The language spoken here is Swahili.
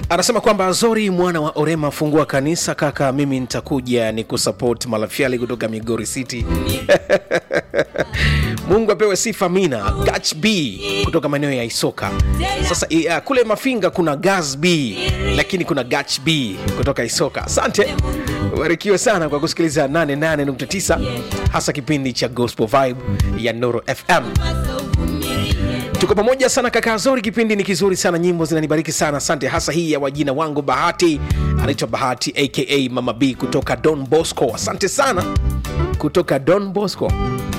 anasema kwamba Zori mwana wa Orema, fungua kanisa kaka, mimi nitakuja ni kusupport Malafiali kutoka Migori City. Mungu apewe sifa. Mina Gach B kutoka maeneo ya Isoka. Sasa uh, kule Mafinga kuna Gas B, lakini kuna Gach B kutoka Isoka. Asante, ubarikiwe sana kwa kusikiliza 88.9 hasa kipindi cha Gospel Vibe ya Noro FM. Tuko pamoja sana kaka Zori, kipindi ni kizuri sana, nyimbo zinanibariki sana. Asante, hasa hii ya wajina wangu Bahati, anaitwa Bahati aka Mama B kutoka Don Bosco. Asante sana kutoka Don Bosco.